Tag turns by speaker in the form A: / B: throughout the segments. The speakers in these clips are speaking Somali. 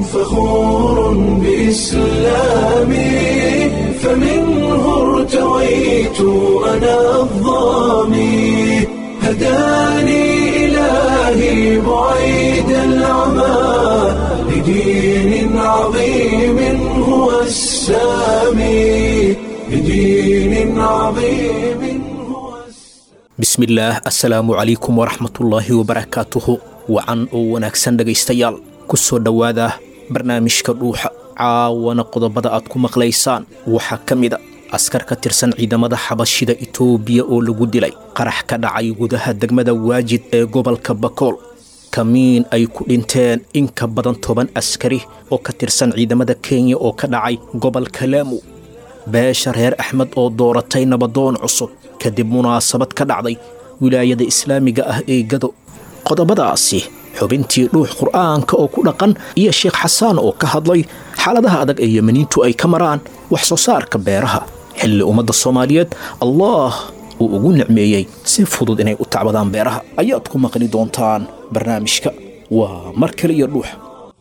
A: فخور بإسلامي فمنه ارتويت أنا الضامي هداني إلهي بعيد العمى لدين عظيم هو السامي لدين عظيم هو السامي
B: bismillaah assalaamu calaykum waraxmatullaahi wabarakaatuhu wacan oo wanaagsan dhegaystayaal ku soo dhowaada barnaamijka dhuuxa caawana qodobada aad ku maqlaysaan waxaa ka mid a askar ka tirsan ciidamada xabashida itoobiya oo lagu dilay qarax ka dhacay gudaha degmada waajid ee gobolka bakool kamiin ay ku dhinteen in ka badan toban askari oo ka tirsan ciidamada kenya oo ka dhacay gobolka laamu beesha reer axmed oo dooratay nabadoon cusub kadib munaasabad ka dhacday wilaayada islaamiga ah ee gado qodobadaasi xubintii dhuux qur'aanka oo ku dhaqan iyo sheekh xasaan oo ka hadlay xaaladaha adag ee yemaniintu ay ka maraan wax soo saarka beeraha xilli ummadda soomaaliyeed allah uu ugu nicmeeyey si fudud inay u tacbadaan beeraha ayaad ku maqli doontaan barnaamijka waa mar kale iyo dhuux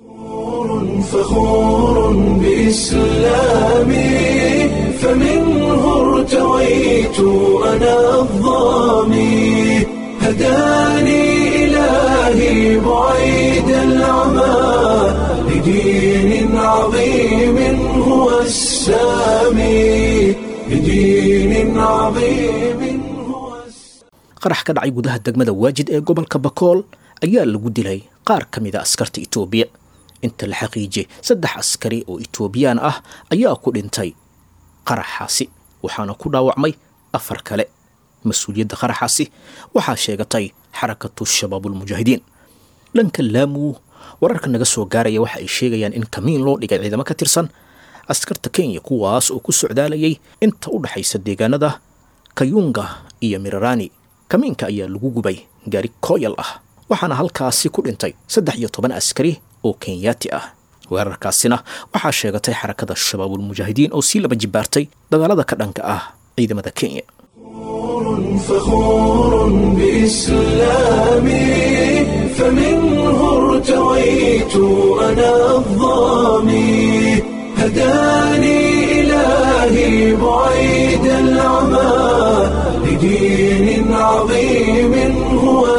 A: فخور بإسلامي فمنه ارتويت أنا الضامي هداني إلهي بعيد العمى لدين عظيم هو السامي لدين عظيم هو السامي
B: qarax ka dhacay gudaha degmada waajid ee gobolka bakool ayaa lagu dilay qaar ka mid a askarta itoobiya inta la xaqiijiyey saddex askari oo itoobiyaan ah ayaa ku dhintay qaraxaasi waxaana ku dhaawacmay afar kale mas-uuliyadda qaraxaasi waxaa sheegatay xarakatu shabaabulmujaahidiin dhanka laamu wararka naga soo gaaraya waxa ay sheegayaan in kamiin loo dhigay ciidamo ka tirsan askarta kenya kuwaas oo ku socdaalayay inta u dhaxaysa deegaanada kayunga iyo mirarani kamiinka ayaa lagu gubay gaari kooyal ah waxaana halkaasi ku dhintay saddex iyo toban askari oo kenyaati ah weerarkaasina waxaa sheegatay xarakada shabaabulmujaahidiin oo sii laba jibaartay dagaalada ka dhanka ah ciidamada kenya
A: فخور بإسلامي فمنه ارتويت أنا الضامي هداني إلهي بعيد العمى لدين عظيم هو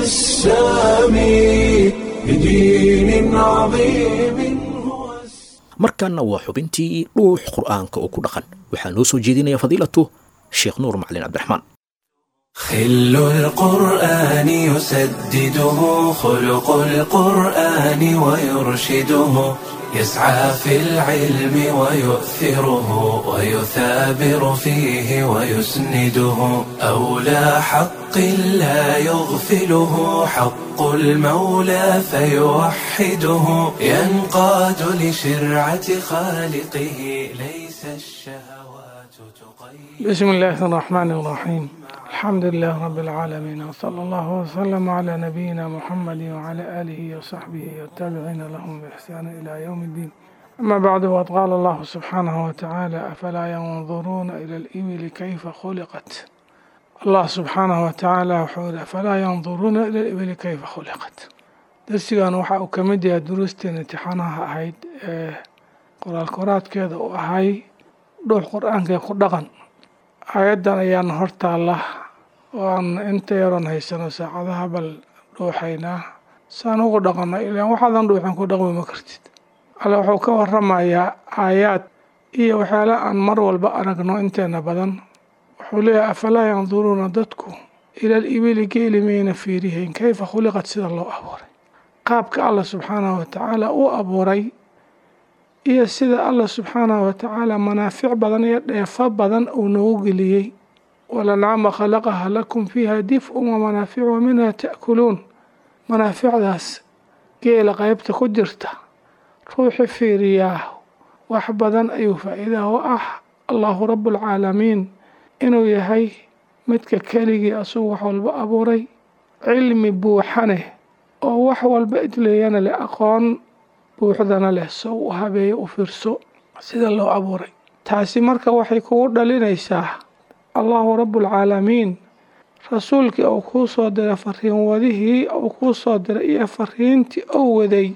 A: السامي لدين عظيم هو السامي
B: markaana waa xubintii dhuux qur'aanka oo ku dhaqan waxaa noo soo jeedinaya fadiilatu sheekh nuur macalin cabdiraxmaan
A: خل القرآن يسدده خلق القرآن ويرشده يسعى في العلم ويؤثره ويثابر فيه ويسنده أولى حق لا يغفله حق المولى فيوحده ينقاد لشرعة خالقه ليس الشهوات تقيد
C: بسم الله الرحمن الرحيم الحمد لله رب العالمين وصلى الله وسلم على نبينا محمد وعلى آله وصحبه والتابعين لهم بإحسان إلى يوم الدين أما بعد وقد قال الله سبحانه وتعالى أفلا ينظرون إلى الإبل كيف خلقت الله سبحانه وتعالى وحول أفلا ينظرون إلى الإبل كيف خلقت درسيgan waxa uu ka mid yahay duruusteen imtixaanaha ahayd ee qoraal koraadkeeda uu ahay dhuux qur-aanka ku dhaqan aayaddan ayaana hortaalla oo aan inta yaroon haysano saacadaha bal dhuuxaynaa saan ugu dhaqanno ilaan waxaadan dhuuxin ku dhaqmi ma kartid alle wuxuu ka waramayaa aayaad iyo waxyaala aan mar walba aragno inteena badan wuxuu leeyahay afalaa yanduruuna dadku ilal ibili geeli mayna fiirihayn kayfa khuliqad sida loo abuuray qaabka alla subxaanahu watacaala uu abuuray iyo sida alla subxaanahu watacaala manaafic badan iyo dheefo badan uu noogu geliyey walancaama khalaqaha lakum fiiha dif-un wamanaaficu wa minha ta'kuluun manaaficdaas geela qaybta ku jirta ruuxi fiiriyaa wax badan ayuu faa'iidaha u ah allahu rabbulcaalamiin inuu yahay midka keligii asugu wax walba abuuray cilmi buuxane oo wax walba idleeyana leh aqoon buuxdana leh so u habeeyo u fiirso sida loo abuuray taasi marka waxay kugu dhalinaysaa allahu rabbulcaalamiin rasuulkii uu kuu soo diray fariin wadihii uu kuu soo diray iyo fariintii ou waday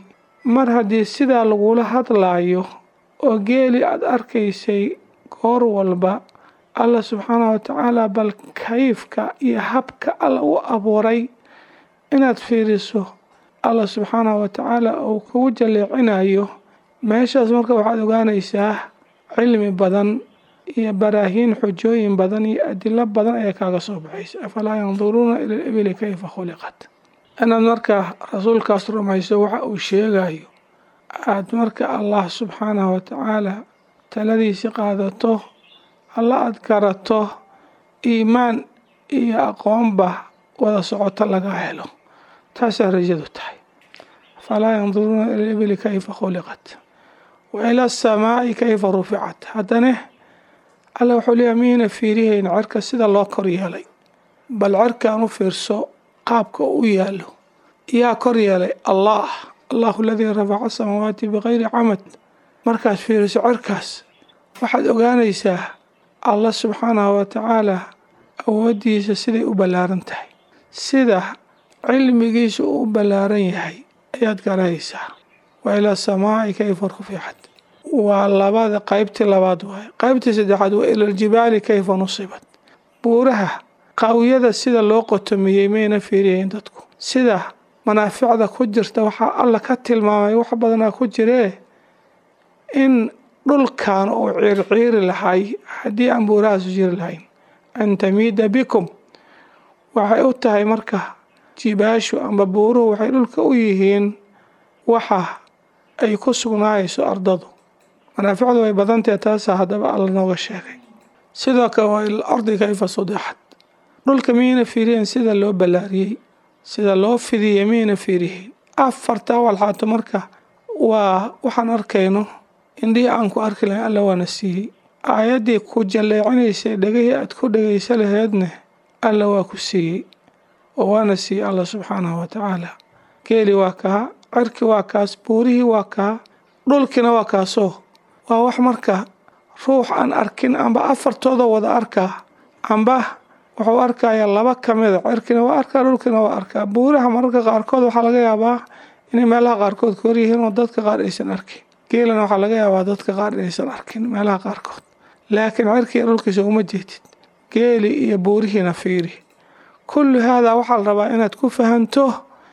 C: mar haddii sidaa lagula hadlaayo oo geeli aada arkaysay goor walba allah subxaanahu watacaala bal kayfka iyo habka alla u abuuray inaad fiiriso allah subxaanahu watacaala uu kugu jaleecinayo meeshaas marka waxaad ogaanaysaa cilmi badan iyo baraahiin xujooyin badan iyo adilo badan ayaa kaaga soo baxaysa afalaa yanduruuna ila libili kayfa khuliqat inaad marka rasuulkaas rumayso waxa uu sheegayo aad marka allah subxaanahu watacaala taladiisi qaadato alla aada garato iimaan iyo aqoonba wada socoto laga helo taasaa rajadu tahay falaa yanduruuna ila libili kayfa khuliqat wa ila asamaa'i kayfa ruficat haddane alla wuxuu leeyahay miyayna fiirihayn cerka sida loo kor yeelay bal cerkaan u fiirso qaabka u yaalo yaa kor yeelay allah allahu aladii rafaca asamaawaati bikayri camad markaad fiiriso cerkaas waxaad ogaanaysaa allah subxaanahu watacaala awooddiisa siday u ballaaran tahay sida cilmigiisa uu u ballaaran yahay ayaad garanaysaa wa ilaa samaa'i kayfa ruficat waa labada qaybtii labaad waaye qaybtii saddexaad waa ilaljibaali kayfa nusibat buuraha qaawiyada sida loo qotomiyey mayna fiiriyayn dadku sida manaaficda ku jirta waxaa alla ka tilmaamay wax badanaa ku jiree in dhulkan uu ciirciiri lahay haddii aan buurahaasu jiri lahayn an tamiida bikum waxay u tahay marka jibaashu amba buuruhu waxay dhulka u yihiin waxa ay ku sugnaayso ardadu manaaficdu way badantahe taasaa haddaba alla nooga sheegay sidoo kale waa ilardi kayfa sudixat dhulka miyayna fiiriyeen sida loo ballaariyey sida loo fidiyey miyayna fiiriyeyn afartaa walxaato marka waa waxaan arkayno indhihii aan ku arki lahayn alla waana siiyey aayaddii ku jalleecinaysay dhegahii aad ku dhegaysa laheedne alla waa ku siiyey oo waana siiyey allah subxaanahu watacaala geeli waa kaa cirki waa kaas buurihii waa kaa dhulkina waa kaasoo waa wax marka ruux aan arkin amba afartooda wada arkaa amba wuxuu arkayaa laba ka mida cirkina waa arkaa dhulkina waa arkaa buuraha mararka qaarkood waxaa laga yaabaa inay meelaha qaarkood ka horyihiin oo dadka qaar aysan arkin geelana waxaa laga yaabaa dadka qaar inaysan arkin meelaha qaarkood laakiin cirkiiyo dhulkiisa uma jeedid geeli iyo buurihiina fiiri kullu haadaa waxaa la rabaa inaad ku fahanto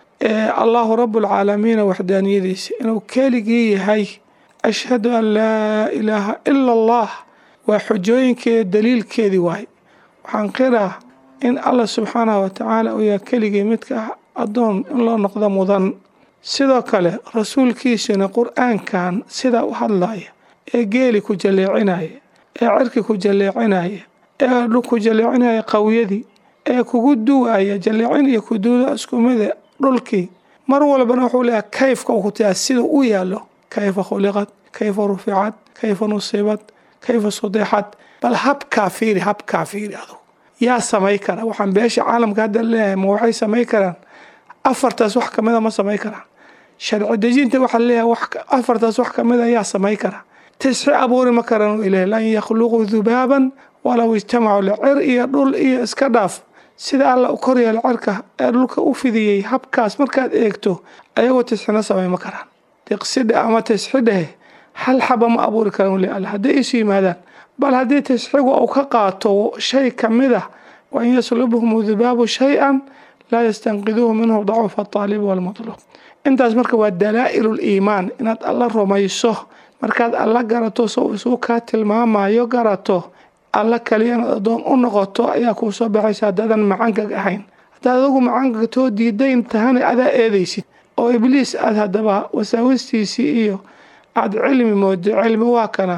C: allahu rabbulcaalamiina waxdaaniyadiisa inuu keligii yahay ashhadu an laa ilaaha ila allah waa xujooyinkeeda daliilkeedii waay waxaan qiraa in allah subxaanahu watacaala uu yahay keligii midka ah addoon in loo noqdo mudan sidoo kale rasuulkiisuna qur-aankan sidaa u hadlaya ee geeli ku jalleecinaya ee cirki ku jalleecinaya ee ku jalleecinaya qawiyadii ee kugu duwaya jalleecin iyo kuduuda iskumida dhulkii mar walbana wuxuu leeyahay kayfka uu ku tayaa sida u yaallo kayfa khuliqad kayfa ruficad kayfa nusibad kayfa sudixad bal habkaa fiiri habkaa fiiri adugu yaa samay kara waxaan beesha caalamka hadda leeyahay ma waxay samay karaan afartaas wax kamida ma samay karaan sharci dejinta waxaa leeyahay afartaas wax kamida yaa samay kara tisxi abuuri ma karaan ilaah lan yakhluquu dubaaban walow ijtamacu licir iyo dhul iyo iska dhaaf sida alla u koryeelo cirka ee dhulka u fidiyey habkaas markaad eegto ayagoo tisxina samay ma karaan diqsidhe ama tisxidhehe hal xaba ma abuuri karaan weli alla hadday isu yimaadaan bal haddii tisxigu uu ka qaato shay ka mid ah wain yaslubhum dubaabu shay-an laa yastanqiduuhu minhu dacuufa aalibi walmatluub intaas marka waa dalaa'ilu liimaan inaad alla rumayso markaad alla garato soo isuu kaa tilmaamayo garato alla kaliya inaad addoon u noqoto ayaa kuu soo baxaysa haddaadan macangag ahayn haddaad adugu macangagtoo diidayn tahana adaa eedaysid oo ibliis aad haddaba wasaawistiisii iyo aad cilmi moodo cilmi waa kana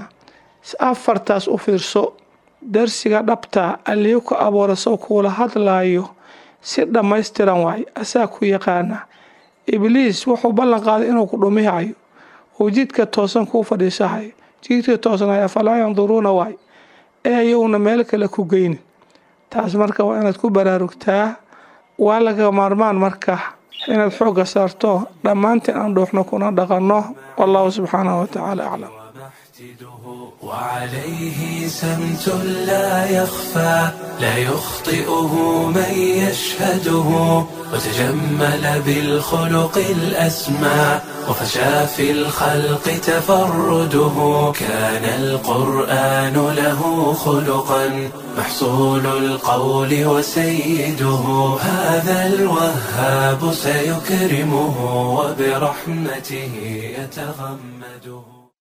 C: afartaas u fiirso darsiga dhabta allihii ku abuura sow kuula hadlaayo si dhammaystiran waaye asaa ku yaqaana ibliis wuxuu ballan qaaday inuu ku dhumihayo uu jidka toosan kuu fadhiisahayo jidka toosanaya falaa yanduruuna waay ee ayowna meel kale ku geynin taas marka waa inaad ku baraarugtaa waa laga maarmaan marka inaad xoogga saarto dhammaantiin aan dhuuxno kuna dhaqanno wallahu subxaanahu watacaala aclam
A: وعليه سمت لا يخفى لا يخطئه من يشهده وتجمل بالخلق الأسمى وفشى في الخلق تفرده كان القرآن له خلقا محصول القول وسيده هذا الوهاب سيكرمه وبرحمته يتغمده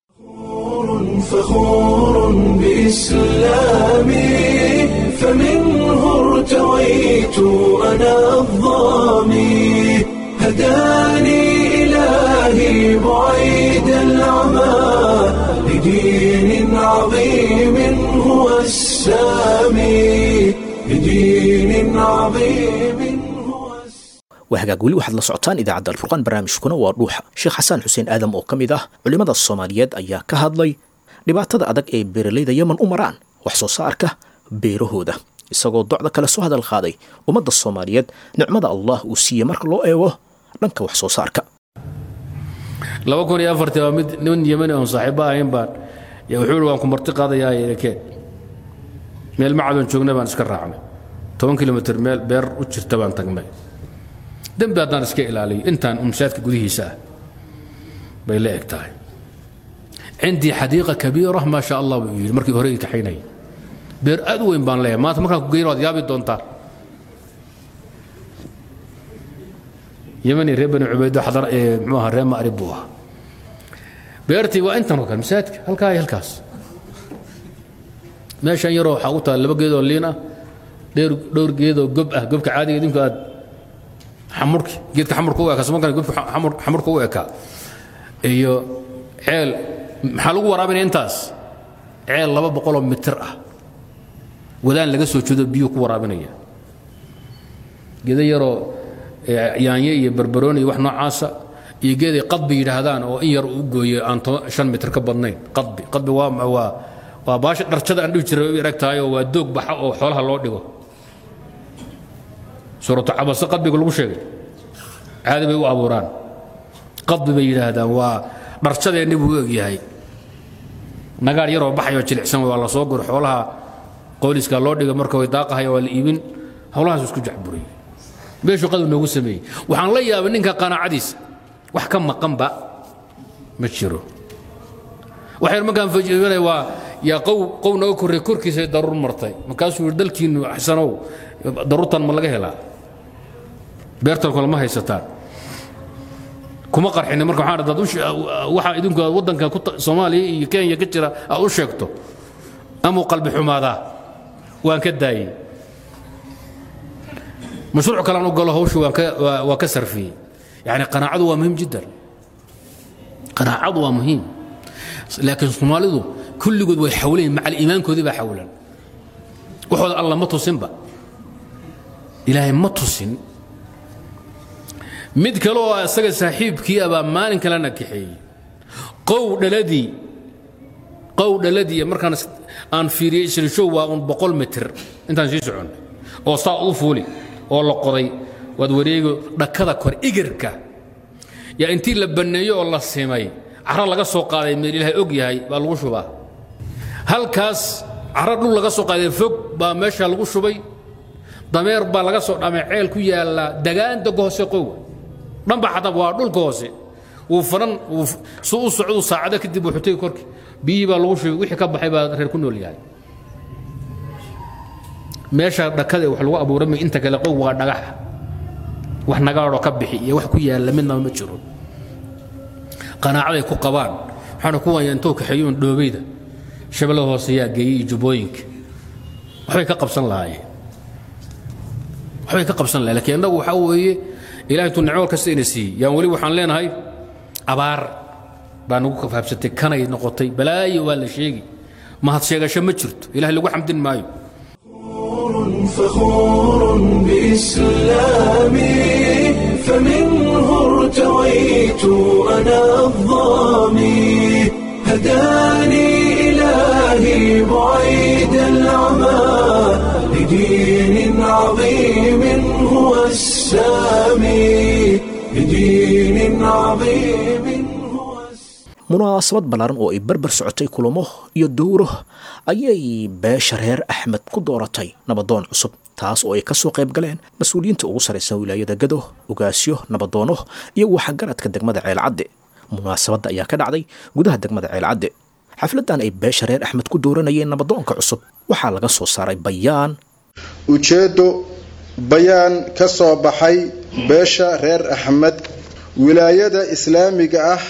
A: فخور بإسلامي فمنه ارتويت أنا الظامي هداني إلهي بعيد العمى لدين عظيم هو السامي لدين عظيم هو السامي
B: waa hagaag weli waxaad la socotaan idaacadda alfurqaan barnaamijkuna waa dhuuxa sheekh xasaan xuseen aadam oo ka mid ah culimmada soomaaliyeed ayaa ka hadlay dhibaatada adag ee beeralayda yeman u maraan wax soo saarka beerahooda isagoo docda kale soo hadal qaaday ummadda soomaaliyeed nicmada allah uu siiyey marka loo eego dhanka wax soo saarka
D: laba kun iyo afartii waa mid nin yemani oon saaxiibo ahayn baan yaa wuxuu ihi waan ku marti qaadayaa erekeen meel macadon joognay baan iska raacnay toban kilomitr meel beer u jirta baan tagnay dembi haddaan iska ilaaliyo intaan umsaadka gudihiisa ah bay la eg tahay cindii xadiiqa kabiira maa sha allah buu yidhi markii hore ii kaxaynayay beer aad u weyn baan leeyahay maanta markaan ku geyno waad yaabi doontaa yemani reer bani cubaydo xadar ee muxuu ahaa reer ma'rib buu ahaa beertii waa intan oo kale masaajidka halkaa iyo halkaas meeshan yaroo waxaa u taal laba geedoo liin ah dheer dhowr geedoo gob ah gobka caadiga idinku aad xamurki geedka xamurka u ekaa samakan gobka xamur- xamurka u ekaa iyo ceel maxaa lagu waraabinaya intaas ceel laba boqoloo mitir ah wadaan laga soo jeedo biyuu ku waraabinaya geedo yaroo ee, yaanye iyo barbarooni iyo wax noocaasa iyo geeday qadbi yidhaahdaan oo in yar u gooyo aan toban- shan mitir ka badnayn qadbi qadbi waa waa waa baasha dharjada aan dhihi jiray u erag tahay oo waa doog baxa oo xoolaha loo dhigo suuratu cabase qadbiga lagu sheegay caadi bay u abuuraan qadbi bay yidhaahdaan waa dharjadeenni buu u egyahay nagaar yaroo baxayoo jilicsan waa la soo guro xoolaha qooliska loo dhiga marka way daaqahaya waa la iibin howlahaas isku jacburiyey meeshuu qadab noogu sameeyey waxaan la yaabay ninka qanaacadiisa wax ka maqanba ma jiro waxayr markaan fajibanay waa yaa qow qow naga korray korkiisa daruur martay markaasuu yidhi dalkiinnu axsanow daruurtan ma laga helaa beertan kale ma haysataan kuma qarxinin marka waxaan dad waxa idinku aad waddanka ku ta- soomaaliya iyo kenya ka jira aad u sheegto amuu qalbi xumaadaa waan ka daayey mashruuc kalean u galo hawshu waan ka waa- waa ka sarfiyey yani qanaacadu waa muhiim jiddan qanaacadu waa muhiim laakiin soomaalidu kulligood way xawlayin macal iimaankoodii baa xawlan waxooda alla ma tusinba ilaahay ma tusin mid kale oo isaga saaxiibkii abaa maalin kalena kaxeeyey qow dhaladii qow dhaladii markaan is- aan fiiriyey shirishow waa un boqol mitir intaan sii socon oo saa u fuuli oo la qoday waad wareego dhakada kor igirka yaa intii la banneeyo oo la simay caro laga soo qaaday meel ilaahay og yahay baa lagu shubaa halkaas caro dhul laga soo qaaday fog baa meesha lagu shubay dameer baa laga soo dhamay ceel ku yaalla dagaan doga hoose qow dhanba xatab waa dhulka hoose wuu faran wuu f- su u socdu saacado kadib wuxuu tegi korki biyihii baa lagu shubay wixii ka baxay baa reer ku nool yahay meesha dhakada wax lagu abuuramay inta kale qow waa dhagax wax nagaadhoo ka bixi iyo wax ku yaalla midnaba ma jiro qanaacaday ku qabaan waxaana ku waya intoo kaxeeyuun dhoobeyda shabeellada hoose yaa geeyey iyo jubbooyinka waxbay ka qabsan lahaayeen waxbay ka qabsan lahayen lakiin innagu waxaa weeye ilahay intuu nicmo kasta ina siiyey yaan weli waxaan leenahay abaar baa nagu kafaabsatay kanay noqotay balaayo waa la sheegi mahad sheegasho ma jirto ilahay lagu xamdin maayo
A: فخور بإسلامي فمنه ارتويت أنا الظامي هداني إلهي بعيد العمى لدين عظيم هو السامي لدين عظيم هو السامي
B: munaasabad ballaaran oo ay barbar socotay kulamo iyo dowro ayay beesha reer axmed ku dooratay nabadoon cusub taas oo ay ka soo qayb galeen mas-uuliyiinta ugu sarraysan wilaayada gado ogaasyo nabadoono iyo waxgaradka degmada ceelcadde munaasabadda ayaa ka dhacday gudaha degmada ceelcadde xafladdan ay beesha reer axmed ku dooranayeen nabadoonka cusub waxaa laga soo saaray bayaan
E: ujeeddo bayaan ka soo baxay beesha reer axmed wilaayada islaamiga ah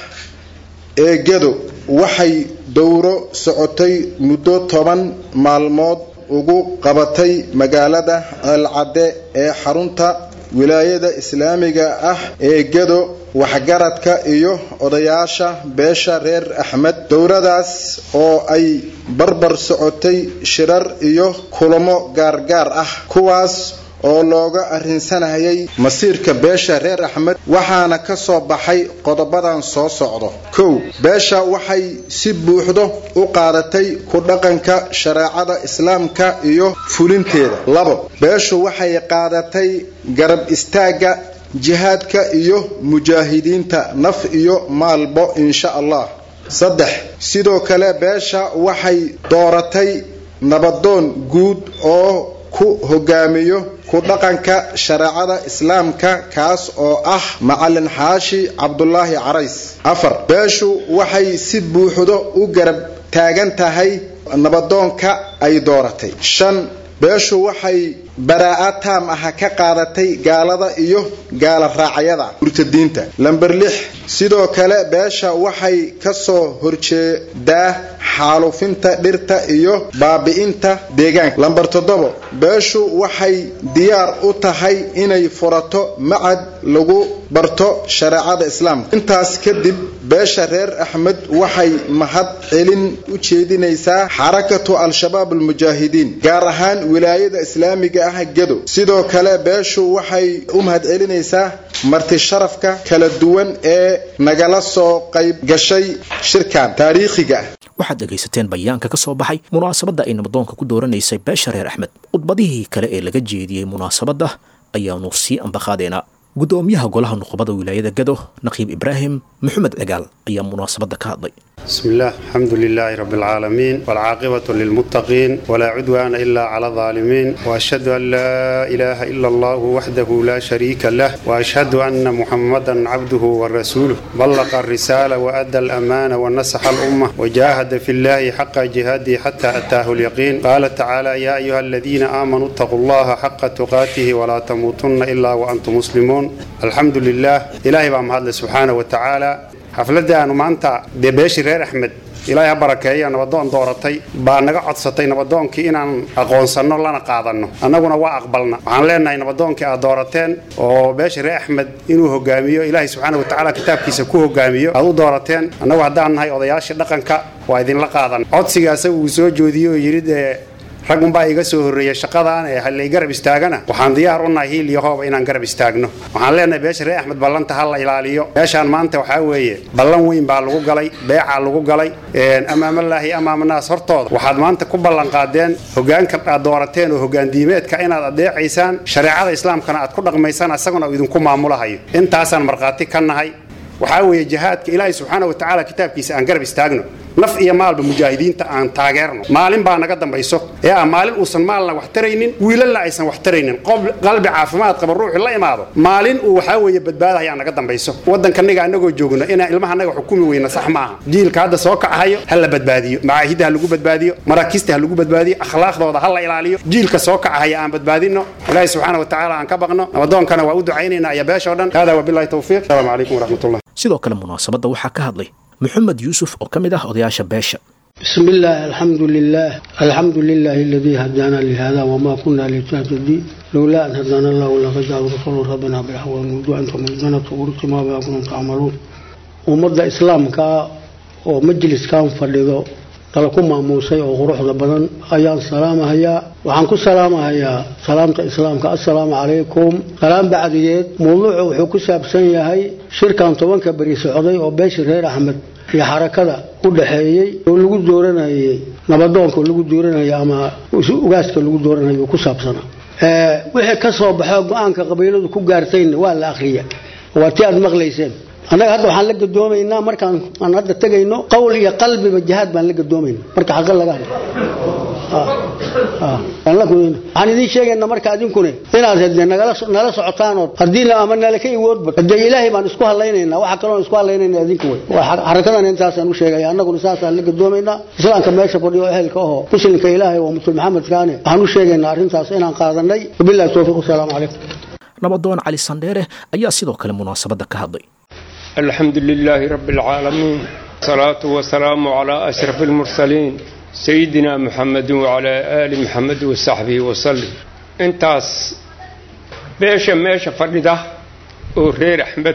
E: ee gedo waxay dowro socotay muddo toban maalmood ugu qabatay magaalada ceelcadde ee xarunta wilaayada islaamiga ah ee gedo waxgaradka iyo odayaasha beesha reer axmed dowradaas oo ay barbar socotay shirar iyo kulamo gaargaar ah kuwaas oo looga arrinsanayay masiirka beesha reer axmed waxaana ka soo baxay qodobadan soo socdo kow beesha waxay si buuxdo u qaadatay ku dhaqanka shareecada islaamka iyo fulinteeda labo beeshu waxay qaadatay garab istaagga jihaadka iyo mujaahidiinta naf iyo maalbo insha allah saddex sidoo kale beesha waxay dooratay nabadoon guud oo ku hogaamiyo ku dhaqanka shareecada islaamka kaas oo ah macalin xaashi cabdulaahi carays afar beeshu waxay si buuxdo u garab taagan tahay nabadoonka ay dooratay shan beeshu waxay baraa-a taam ah ka qaadatay gaalada iyo gaala raacyada murtadiinta lamber lix sidoo kale beesha waxay ka soo horjeedaa xaalufinta dhirta iyo baabi'inta deegaanka lamber toddobo beeshu waxay diyaar u tahay inay furato macad lagu barto shareecada islaamka intaas kadib beesha reer axmed waxay mahad celin u jeedinaysaa xarakatu al-shabaab almujaahidiin gaar ahaan wilaayada islaamiga ah gedo sidoo kale beeshu waxay u mahad celinaysaa marti sharafka kala duwan ee nagala soo qayb gashay shirkan taariikhiga ah
B: waxaad dhegaysateen bayaanka ka soo baxay munaasabadda ay nabadoonka ku dooranaysay beesha reer axmed khudbadihii kale ee laga jeediyey munaasabadda ayaanu sii ambaqaadeenaa gudoomiyaha golaha nuqbada wilaayada gado naqiib ibraahim maxamed cigaal ayaa munaasabadda ka hadlay
F: بسم الله الحمد لله رب العالمين والعاقبة للمتقين ولا عدوان إلا على الظالمين وأشهد أن لا إله إلا الله وحده لا شريك له وأشهد أن محمدا عبده ورسوله بلغ الرسالة وأدى الأمانة ونصح الأمة وجاهد في الله حق جهاده حتى أتاه اليقين قال تعالى يا أيها الذين آمنوا اتقوا الله حق تقاته ولا تموتن إلا وأنتم مسلمون الحمد لله إلهي بأمهد سبحانه وتعالى xafladda aanu maanta dee beeshii reer axmed ilaahay ha barakeeya nabadoon dooratay baa naga codsatay nabadoonkii inaan aqoonsanno lana qaadanno annaguna waa aqbalna waxaan leenahay nabadoonkii aad doorateen oo beeshii reer axmed inuu hogaamiyo ilaahay subxaana watacaala kitaabkiisa ku hogaamiyo aad u doorateen annagu haddaan nahay odayaashii dhaqanka waa idinla qaadan codsiga asaga uu soo joodiyey oo yidhi dee rag unbaa iga soo horreeyay shaqadan ee halay garab istaagana waxaan diyaar u nahay hiil iyo hooba inaan garab istaagno waxaan leenahay beesha reer axmed ballanta ha la ilaaliyo beeshaan maanta waxaa weeye ballan weyn baa lagu galay beecaa lagu galay amaamalaahi amaamanaas hortooda waxaad maanta ku ballan qaadeen hogaanka aad doorateen oo hogaandiimeedka inaad adeecaysaan shareecada islaamkana aad ku dhaqmaysaan isaguna uu idinku maamulahayo intaasaan markhaati ka nahay waxaa weeye jihaadka ilaahay subxaana wa tacaala kitaabkiisa aan garab istaagno naf iyo maalba mujaahidiinta aan taageerno maalin baa naga dambayso ee ah maalin uusan maalna wax taraynin wiilalna aysan wax taraynin qalbi caafimaad qaba ruuxi la imaado maalin uu waxaa weeye badbaadayaa naga dambayso waddankanaga anagoo joogno inaan ilmahanaga xukumi weyna sax maaha jiilka hadda soo kacahayo ha la badbaadiyo macaahidda ha lagu badbaadiyo maraakiista ha lagu badbaadiyo akhlaaqdooda ha la ilaaliyo jiilka soo kacahaya aan badbaadino ilaahi subxaana wa tacaala aan ka baqno nabadoonkana waa u ducaynaynaa iyo beeshoo dhan hada wabilahi towfiiq asalaamu calaykum waraxmatullah
B: sidoo kale munaasabadda waxaa ka hadlay محمد يوسف oo ka mid ah odayaasha beesha
G: بسم الله الحمد لله الحمد لله الذي هدانا لهذا وما كنا لنهتدي لولا أن هدانا الله لقد جاء رسول ربنا بالحق والنجوع أنتم مجدنا تقولوا ما بها كنتم تعملون ومدى إسلامك ومجلس كان فردو dalaku maamuusay oo quruxda badan ayaan salaamahayaa waxaan ku salaamahayaa salaamta islaamka assalaamu calaykum salaam bacdigeed mawduucu wuxuu ku saabsan yahay shirkan tobanka beri socday oo beeshii reer axmed iyo xarakada u dhaxeeyey oo lagu dooranayay nabadoonka lagu dooranaya ama ugaaska lagu dooranayo ku saabsanaa wixii ka soo baxo go-aanka qabiiladu ku gaartayna waa la akhriya waa ti aad maqlayseen annaga hadda waxaan la gadoomaynaa markaan aan hadda tegayno qowl iyo qalbiba jihaad baan la gadoomayna marka xaqa laga hadlo aan la gudayna waxaan idiin sheegaynaa marka adinkune inaad hadee nagala nala socotaanoo haddii ama nala ka iwoodba hadee ilaahay baan isku hadlaynaynaa waxa kaloon isku hadlaynayna adinka wey xarakadan intaasaan u sheegaya annaguna saasaan la gadoomaynaa islaamka meesha fadhiyo ehelka ahoo muslimka ilaahay waa musul maxamed kaane waxaan u sheegaynaa arrintaas inaan qaadanay wabillahi towfiiq wasalaamu calaykum
B: nabadoon cali sandheere ayaa sidoo kale munaasabadda ka hadlay
H: الحمد لله رب العالمين الصلاة والسلام على أشرف المرسلين سيدنا محمد وعلى آل محمد وصحبه وسلم انتاس بيشا ميشا فرده ورير أحمد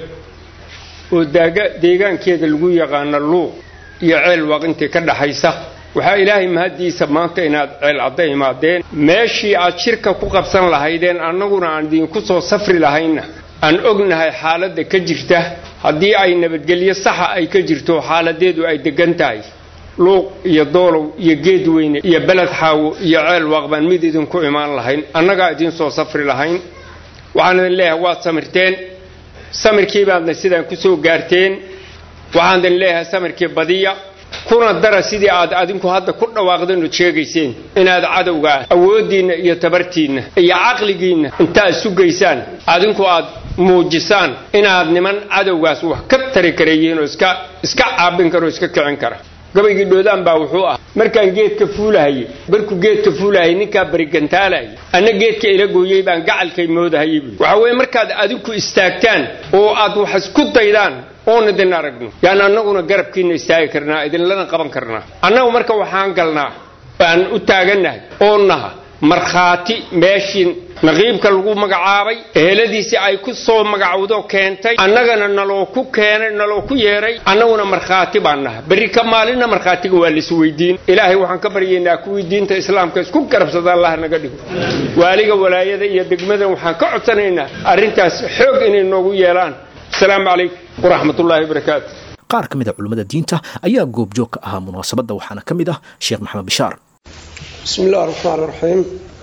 H: وديغان كيد لغو يغان اللوق يعيل وقنتي كده حيسا waxaa ilaahay mahaddiisa maanta inaad ceelcadda imaadeen meeshii aad shirka ku qabsan lahaydeen annaguna aan idinku soo safri lahaynna aan ognahay xaaladda ka jirta haddii ay nabadgelyo saxa ay ka jirto xaaladeedu ay degan tahay luuq iyo doolow iyo geed weyne iyo beled xaawo iyo ceel waaqbaan mid idinku imaan lahayn annagaa idin soo safri lahayn waxaan idin leeyahay waad samirteen samirkii baadna sidaan ku soo gaarteen waxaan idin leeyahay samirkii badiya kuna dara sidii aad adinku hadda ku dhawaaqdeen ood sheegayseen inaad cadowgaa awooddiinna iyo tabartiinna iyo caqligiinna intaad sugaysaan adinku aad muujisaan inaad niman cadowgaas wax ka tari kareeyeen oo iska iska caabin kara oo iska kicin kara gabaygii dhoodaan baa wuxuu ah markaan geedka fuulahayey barkuu geedka fuulahayay ninkaa barigantaalahayay anna geedka ila gooyey baan gacalkay moodahayay buui waxa weeye markaad adinku istaagtaan oo aad wax isku daydaan oon idin aragno yaan annaguna garabkiina istaagi karnaa idinlana qaban karnaa annagu marka waxaan galnaa aan u taagannahay oo naha markhaati meeshii naqiibka lagu magacaabay eheladiisii ay ku soo magacowdo keentay annagana naloo ku keenay naloo ku yeeray annaguna markhaati baan naha berri ka maalinna markhaatiga waa laisweydiin ilaahay waxaan ka baryaynaa kuwii diinta islaamka isku garabsada allah naga dhigo waaliga walaayada iyo degmadan waxaan ka codsanaynaa arrintaas xoog inay noogu yeelaan asalaamu calaykum waraxmat ullaahi wabarakaatu
B: qaar ka mid a culimmada diinta ayaa goobjoog ka ahaa munaasabadda waxaana ka mid ah sheekh maxamed bishaar
I: بسم الله الرحمن الرحيم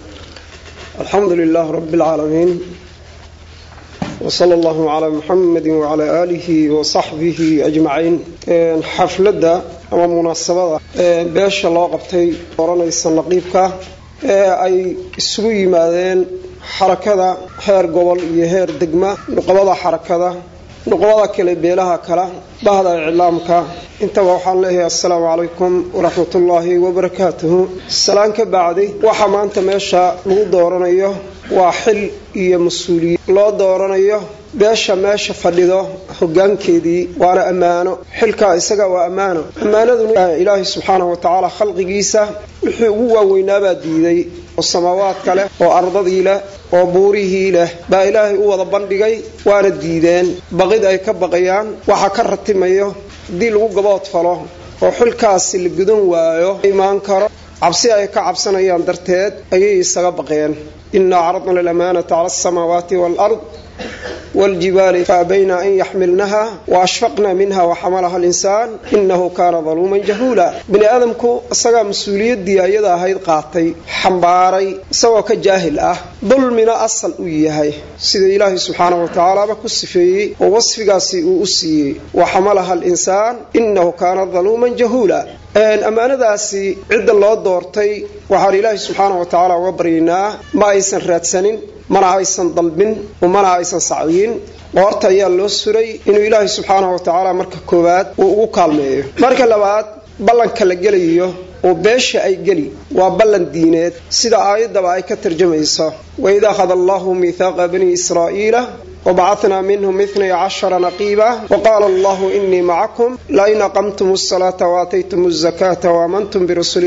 I: الحمد لله رب العالمين وصلى الله على محمد وعلى آله وصحبه أجمعين حفلة أما مناسبة بيش الله قبتي ورنا السنقيبك أي سوي ماذين حركة هير قبل يهير دقمة نقبض حركة nuqbada kale beelaha kale bahda iclaamka intaba waxaan leeyahay assalaamu calaykum waraxmatullaahi wabarakaatuhu salaan ka bacdi waxa maanta meesha lagu dooranayo waa xil iyo mas-uuliyad loo dooranayo beesha meesha fadhido hogaankeedii waana ammaano xilkaa isaga waa ammaano ammaanaduna ilaahay subxaanahu watacaala khalqigiisa wixii ugu waaweynaabaa diiday oo samaawaadka leh oo ardadii leh oo buurihii leh baa ilaahay u wada bandhigay waana diideen baqid ay ka baqayaan waxa ka ratimayo haddii lagu gabood falo oo xilkaasi la gudan waayo imaan karo cabsi ay ka cabsanayaan darteed ayay isaga baqeen inaa caradna lamaanata cala asamaawaati waalard والجبال فأبين أن يحملنها وأشفقنا منها وحملها الإنسان إنه كان ظلوما جهولا بني آدمكو أساقا مسؤولية دي أيضا هيد قاطي حنباري سوى كجاهل أه ظلمنا أصل أيهي سيد إلهي سبحانه وتعالى بكسفي ووصف قاسي أسي وحملها الإنسان إنه كان ظلوما جهولا ammaanadaasi cidda loo doortay waxaan ilaahay subxaana wa tacaala uga baryaynaa ma aysan raadsanin mana aysan dalbin mana aysan sacdiyin qoorta ayaa loo suray inuu ilaahay subxaana wa tacaala marka koowaad uu ugu kaalmeeyo marka labaad ballanka la gelayo oo beesha ay geli waa ballan diineed sida aayaddaba ay ka tarjamayso waid akhada allahu miithaaqa bani israa'iila وبعثنا منهم اثني عشر نقيبا وقال الله إني معكم لئن أقمتم الصلاة وآتيتم الزكاة وآمنتم برسلي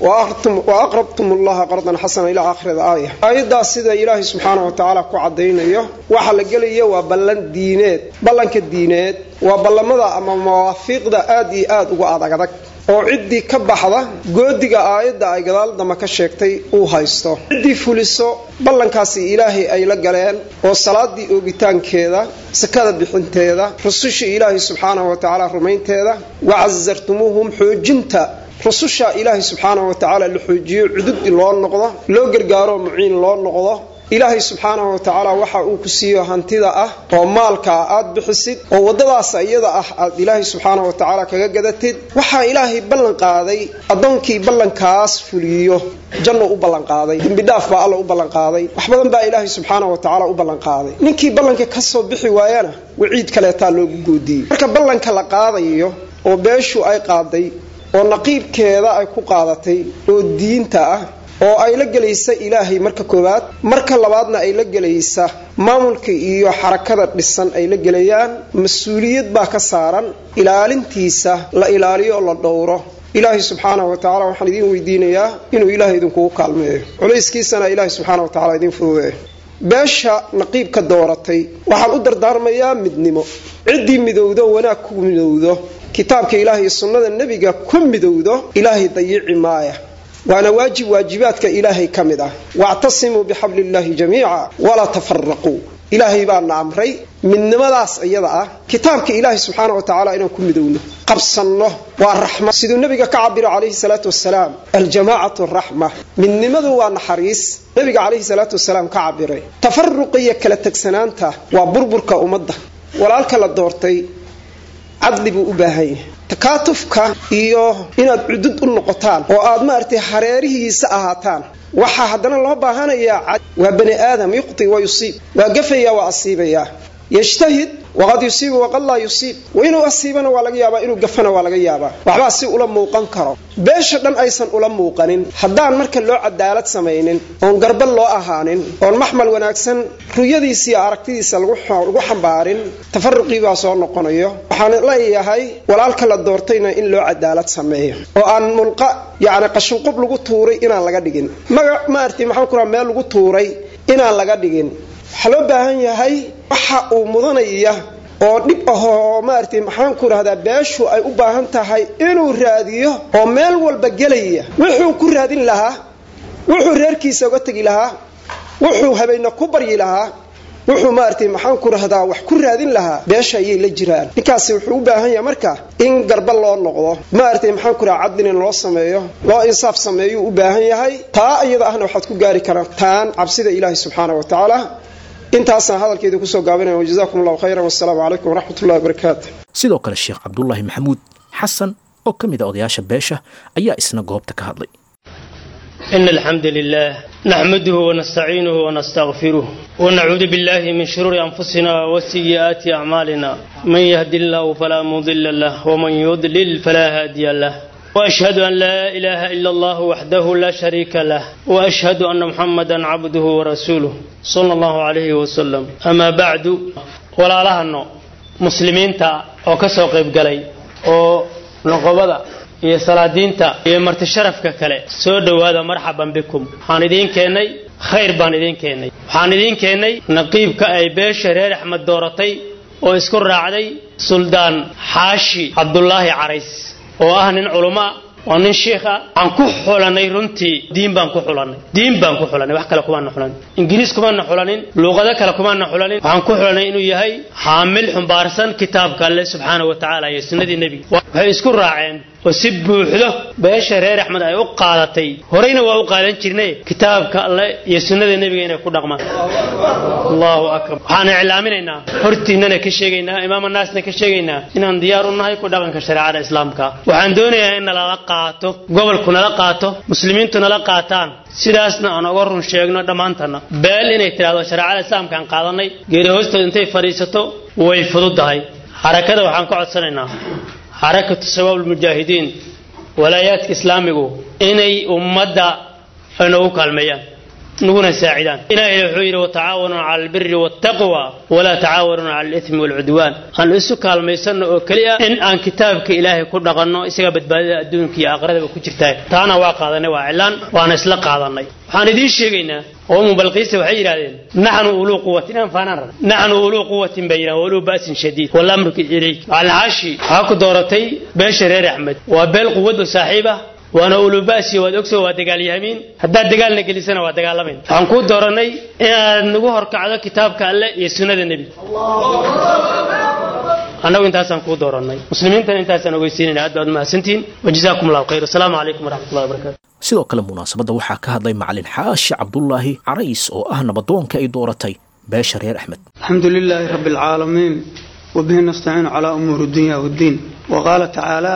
I: وأقرضتم الله قرضا حسنا إلى آخر الآية أيضا سيدة إلهي سبحانه وتعالى كعدين وحل قلي وبلن دينات بلن كالدينات وبلن ماذا أما موافق دا آدي آد وآدك oo ciddii ka baxda goodiga aayadda ay gadaal damba ka sheegtay uu haysto ciddii fuliso ballankaasi ilaahay ay la galeen oo salaadii oogitaankeeda sakada bixinteeda rususha ilaahay subxaanahu wa tacaala rumaynteeda wacasartumuuhum xoojinta rususha ilaahay subxaanahu wa tacaala la xoojiyo cududi loo noqdo loo gargaaro muciin loo noqdo ilaahay subxaanahu watacaala waxa uu ku siiyo hantida ah oo maalka ah aad bixisid oo waddadaas iyada ah aad ilaahay subxaanahu watacaala kaga gadatid waxaa ilaahay ballan qaaday addoonkii ballankaas fuliyo janno u ballanqaaday dembidhaaf baa alla u ballanqaaday wax badan baa ilaahay subxaanahu watacaala u ballanqaaday ninkii ballanka ka soo bixi waayana waciid kaleetaa loogu goodiyey marka ballanka la qaadayo oo beeshu ay qaaday oo naqiibkeeda ay ku qaadatay oo diinta ah oo ay la gelaysa ilaahay marka koowaad marka labaadna ay la gelaysa maamulka iyo xarakada dhisan ay la gelayaan mas-uuliyad baa ka saaran ilaalintiisa la ilaaliyo oo la dhowro ilaahay subxaanahu watacaala waxaan idiin weydiinayaa inuu ilaahay idinkugu kaalmeeyo culayskiisana ilaahay subxaana watacaala idiin fududeeyo beesha naqiibka dooratay waxaan u dardaarmayaa midnimo ciddii midowdo wanaag ku midowdo kitaabka ilaahay iyo sunnada nebiga ku midowdo ilaahay dayici maaya waana waajib waajibaadka ilaahay ka mid ah wactasimuu bixabliillaahi jamiica walaa tafaraquu ilaahay baana amray midnimadaas iyada ah kitaabka ilaahay subxaana wa tacaala inaan ku midowno qabsanno waa raxma siduu nebiga ka cabiro calayhi salaatu wasalaam aljamaacatu raxma midnimadu waa naxariis nebiga calayhi salaatu wasalaam ka cabiray tafaruqa iyo kala tegsanaanta waa burburka ummadda walaalka la doortay cadli buu u baahan yahay takaatufka iyo inaad cudud u noqotaan oo aad maaragtay hareerihiisa ahaataan waxaa haddana loo baahanayaa waa bani aadam yuqti wa yusiib waa gafaya waa asiibaya yajtahid waqad yusiibu waqad laa yusiib inuu asiibana waa laga yaabaa inuu gafana waa laga yaabaa waxbaa si ula muuqan karo beesha dhan aysan ula muuqanin haddaan marka loo cadaalad samaynin oon garbal loo ahaanin oon maxmal wanaagsan ruyadiisa iyo aragtidiisa lagu xambaarin tafaruqii baa soo noqonayo waxaan leeyahay walaalka la doortayna in loo cadaalad sameeyo oo aan mulqa yacni qashinqub lagu tuuray inaan laga dhigin magac maarti maxaan ku raha meel lagu tuuray inaan laga dhigin waxaa loo baahan yahay waxa uu mudanaya oo dhib ahoo maaragtay maxaan ku rahdaa beeshu ay u baahan tahay inuu raadiyo oo meel walba gelaya wuxuu ku raadin lahaa wuxuu reerkiisa uga tegi lahaa wuxuu habeena ku baryi lahaa wuxuu maaragtay maxaan ku rahdaa wax ku raadin lahaa beesha ayay la jiraan ninkaasi wuxuu u baahan yahay marka in garba loo noqdo maaragtay maxaan ku rahaa cadlin in loo sameeyo loo insaaf sameeyuu u baahan yahay taa iyada ahna waxaad ku gaari kartaan cabsida ilaahi subxaana wa tacaala intaasaan hadalkeeda kusoo gaabinaya wajazakum allahu khayran wassalaamu calaykum waraxmat ullahi wabarakaatu
B: sidoo kale sheekh cabdulaahi maxamuud xasan oo ka mid a odayaasha beesha ayaa isna goobta ka hadlay
J: إن الحمد لله نحمده ونستعينه ونستغفره ونعوذ بالله من شرور أنفسنا وسيئات أعمالنا من يهد الله فلا مضل له ومن يضلل فلا هادي له وأشهد أن لا إله إلا الله وحده لا شريك له وأشهد أن محمدا عبده ورسوله صلى الله عليه وسلم أما بعد ولا لهنو مسلمين تا أو كسو قيب قلي أو نقبضة iyo salaadiinta iyo marti sharafka kale soo dhowaada marxaban bikum waxaan idiin keennay khayr baan idiin keennay waxaan idiin keennay naqiibka ay beesha reer axmed dooratay oo isku raacday suldaan xaashi cabdulaahi carays oo ah nin culummo ah waa nin shiikh ah waxaan ku xulanay runtii diin baan ku xulanay diin baan ku xulanay wax kale kumaana xulanin ingiriis kumaana xulanin luuqado kale kumaana xulanin waxaan ku xulanay inuu yahay xaamil xumbaarsan kitaabka alle subxaana wa tacaala iyo sunnadii nebiga waxay isku raaceen oo si buuxdo beesha reer axmed ay u qaadatay horeyna waa u qaadan jirnay kitaabka alle iyo sunnada nebiga inay ku dhaqmaan allahu akbar waxaan iclaaminaynaa hortiinana ka sheegaynaa imaam naasna ka sheegaynaa inaan diyaar u nahay ku dhaqanka shareecada islaamka waxaan doonayaa in nalala qaato gobolku nala qaato muslimiintu nala qaataan sidaasna aan oga run sheegno dhammaantana beel inay tidhahdo shareecada islaamka aan qaadanay geeri hoostood intay fadhiisato way fududahay xarakada waxaan ka codsanaynaa xarakatu shabaab almujaahidiin walaayaadka islaamigu inay ummadda ay noogu kaalmeeyaan naguna saacidaan ilaahay wuxuu yidhi watacaawanuu cala albiri waataqwa walaa tacaawanuu cala alithmi waalcudwaan aan isu kaalmaysanno oo keliya in aan kitaabka ilaahay ku dhaqanno isaga badbaadada adduunka iyo aakhiradaba ku jirtaa taana waa qaadanay waa cilaan waana isla qaadanay waxaan idiin sheegaynaa oo mubalqiisa waxay yidhahdeen naxnu uluu quwatin aan faanaan rab naxnu uluu quwatin bay yidhahdeen uluu ba'sin shadiid walamruka ilayk alxaashi waxaa ku dooratay beesha reer axmed waa beel quwad oo saaxiib ah waana ulubasiyo waad ogso waa dagaalyahamiin haddaad dagaalna gelisana waa dagaalamayn waxaan kuu dooranay inaad nagu horkacdo kitaabka alle iyo sunnada nebiga annagu intaasaan kuu doorannay muslimiintana intaasaan ogeysiinayna aad baad mahadsantihiin wajazaakum allahu khayr asalaamu calaykum waraxmatullahi wabarakatu
B: sidoo kale munaasabadda waxaa ka hadlay macalin xaashi cabdulaahi carays oo ah nabadoonka ay dooratay beesha reer axmed
K: الحمد لله رب العالمين وبه نستعين على أمور الدنيا والدين وقال تعالى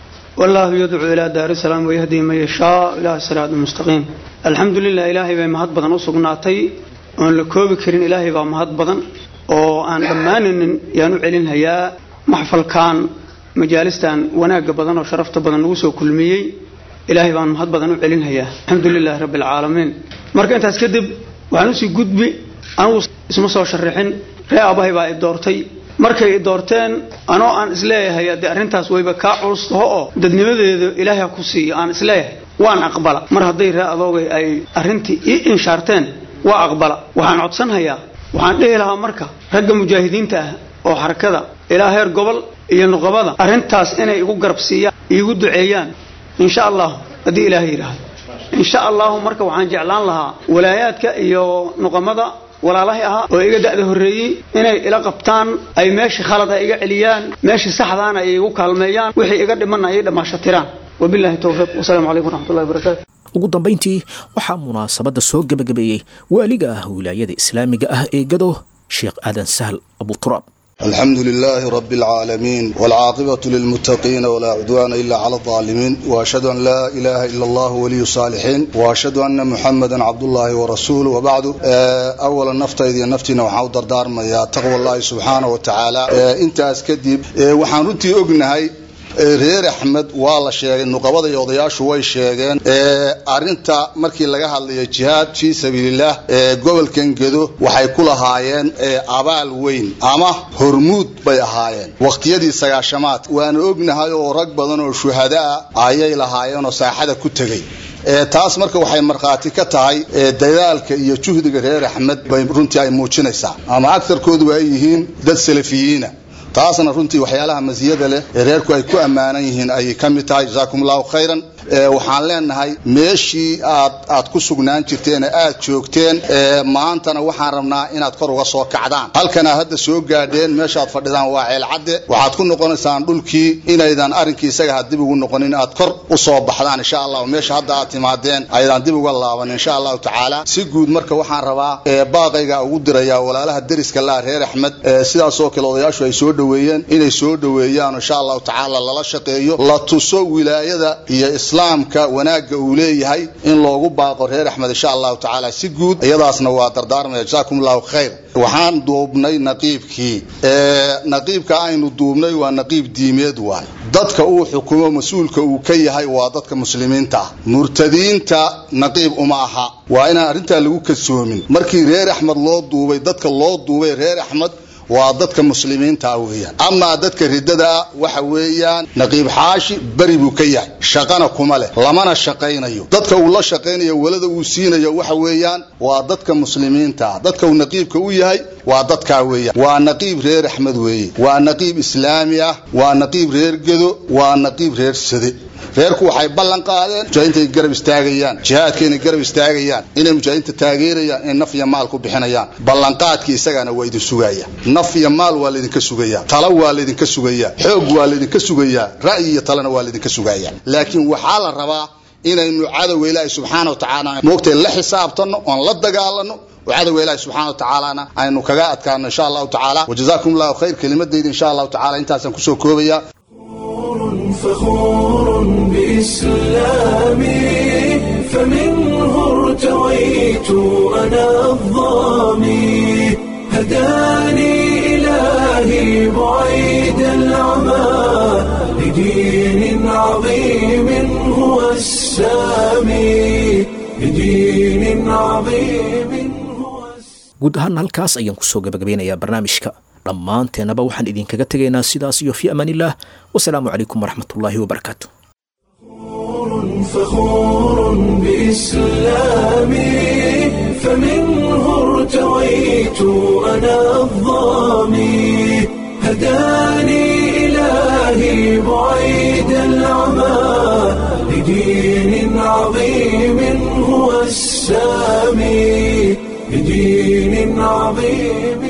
K: والله يدعو إلى دار السلام ويهدي من يشاء إلى صراط مستقيم الحمد لله إلهي بما مهد بدن أسقناتي وأن لكوب كرين إلهي بما مهد بدن وأن دمان يانو علين هيا محفل كان مجالستان وناق بدن وشرفت بدن وسو كلميي إلهي بما مهد بدن علين هيا الحمد لله رب العالمين مركا أنت أسكدب وعنوسي قدبي anugu isma soo sharaxin ree aabbahay baa i doortay markay i doorteen anoo aan isleeyahay haddee arrintaas wayba kaa culus taho oo dadnimadeedu ilaahay ha ku siiyo aan isleeyahay waan aqbala mar hadday ree adoogay ay arrintii ii inshaarteen waa aqbala waxaan codsanhayaa waxaan dhihi lahaa marka ragga mujaahidiinta ah oo xarakada ilaa heer gobol iyo nuqabada arrintaas inay igu garab siiyaan iigu duceeyaan insha allahu haddii ilaahay yidhaahdo insha allahu marka waxaan jeclaan lahaa walaayaadka iyo nuqamada walaalahay ahaa oo iga da'da horreeyey inay ila qabtaan ay meeshii khalad ay iga celiyaan meeshii saxdaana ay igu kaalmeeyaan wixii iga dhimanna ay dhammaashatiraan wabillahi towfiiq wasalaamu calaykum waraxmatullahi wabarakaatu
B: ugu dambayntii waxaa munaasabadda soo gebagabeeyey waaliga ah wilaayada islaamiga ah ee gado sheekh aadan sahl abuturaab
L: الحمد لله رب العالمين والعاقبة للمتقين ولا عدوان إلا على الظالمين وأشهد أن لا إله إلا الله ولي الصالحين وأشهد أن محمدا عبد الله ورسوله وبعد أولا نفط إذا نفتنا وحاو دردار ما يا تقوى الله سبحانه وتعالى أنت أسكدب وحانوتي أقنهي reer axmed waa la sheegay nuqabada iyo odayaashu way sheegeen arinta markii laga hadlayo jihaad fii sabiililah ee gobolkan gedo waxay ku lahaayeen abaal weyn ama hormuud bay ahaayeen waqtiyadii sagaashamaad waana ognahay oo rag badan oo shuhadaa ayay lahaayeen oo saaxada ku tegey taas marka waxay markhaati ka tahay dadaalka iyo juhdiga reer axmed bay runtii ay muujinaysaa ama agtarkoodu ay yihiin dad salafiyiina taasna runtii waxyaalaha masiyada leh ee reerku ay ku ammaanan yihiin ayay ka mid tahay jazaakum allahu khayran waxaan leenahay meeshii aad aad ku sugnaan jirteen ee aad joogteen maantana waxaan rabnaa inaad kor uga soo kacdaan halkana hadda soo gaadheen meeshaad fadhidaan waa ceelcadde waxaad ku noqonaysaan dhulkii inaydan arrinkii isaga ha dib ugu noqonin aad kor u soo baxdaan insha allah meesha hadda aad timaadeen aydan dib uga laaban insha allahu tacaala si guud marka waxaan rabaa baaqayga ugu dirayaa walaalaha deriska laa reer axmed sidaasoo kale odayaashu ay soo dhoweeyeen inay soo dhoweeyaan insha allahu tacaala lala shaqeeyo la tuso wilaayada iyo islaamka wanaagga uu leeyahay in loogu baaqo reer axmed insha allahu tacaala si guud iyadaasna waa dardaarmaya jazaakum allahu khayr waxaan duubnay naqiibkii naqiibka aynu duubnay waa naqiib diimeed waay dadka uu xukumo mas-uulka uu ka yahay waa dadka muslimiinta ah murtadiinta naqiib uma aha waa inaan arrintaa lagu kasoomin markii reer axmed loo duubay dadka loo duubay reer axmed waa dadka muslimiinta weeyaan amaa dadka ridada waxa weeyaan naqiib xaashi beri buu ka yahay shaqana kuma leh lamana shaqaynayo dadka uu la shaqaynayo walada uu siinayo waxa weeyaan waa dadka muslimiinta dadka uu naqiibka u yahay waa dadkaa weeyaan waa naqiib reer axmed weeye waa naqiib islaami ah waa naqiib reer gedo waa naqiib reer sade reerku waxay ballan qaadeen mujaahidiinta ay garab istaagayaan jihaadka inay garab istaagayaan inay mujaahidiinta taageerayaan inay naf iyo maal ku bixinayaan ballanqaadkii isagana waa idin sugaya naf iyo maal waa laydinka sugayaa talo waa laydinka sugayaa xoog waa laydinka sugayaa ra'yi iyo talena waa laydinka sugayaa laakiin waxaa la rabaa inaynu cadowga ilaahi subxaana wa tacaala moogtay la xisaabtanno oon la dagaalano وعدو إلهي سبحانه وتعالى أن كجاءت كان إن شاء الله تعالى وجزاكم الله خير كلمة دي إن شاء الله تعالى أنت سنكسو كوبيا
A: فخور بإسلامي فمنه ارتويت أنا الظامي هداني إلهي بعيد العمى لدين عظيم هو السامي لدين عظيم
B: guud ahaan halkaas ayaan kusoo gabagabeynayaa barnaamijka dhammaanteennaba waxaan idinkaga tegaynaa sidaas iyo fii amaanillaah wasalaamu calaykum waraxmatullaahi wabarakaatu
A: فخور بإسلامي فمنه ارتويت أنا الظامي هداني إلهي بعيد العمى لدين عظيم هو السامي بدين عظيم